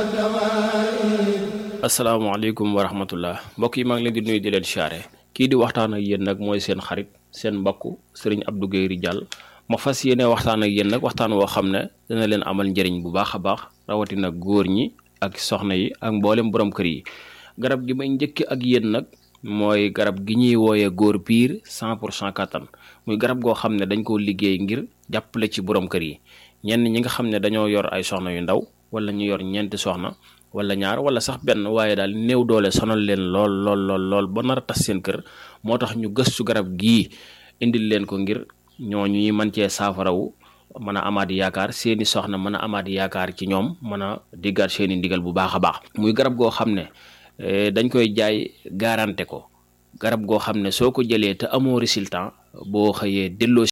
asalaamaaleykum wa rahmatullah mbokk yi maa ngi leen di nuyu di leen siyaare kii di waxtaan ak yéen nag mooy seen xarit seen mbokk sëriñ Abdou Guèye Ridial ma fas yéene waxtaan ak yéen nag waxtaan woo xam ne dana leen amal njëriñ bu baax a baax rawatina góor ñi ak soxna yi ak mboolem borom kër yi garab gi may njëkk ak yéen nag mooy garab gi ñuy wooyee góor piir cent pour cent kattan muy garab goo xam ne dañ koo liggéey ngir jàppale ci borom kër yi ñenn ñi nga xam ne dañoo yor ay soxna yu ndaw wala ñu yor ñeenti soxna wala ñaar wala sax benn waaye daal néew doole sonal leen lool lool lool lool ba nar a tas seen kër moo tax ñu gëstu garab gii indil leen ko ngir ñooñu ñuy mën cee saafarawu mën a amaat yaakaar seeni soxna mën a amaat yaakaar ci ñoom mën a diggaat seeni ndigal bu baax a baax muy garab goo xam ne dañ koy jaay garanté ko garab goo xam ne soo ko jëlee te amoo résultat boo xëyee delloo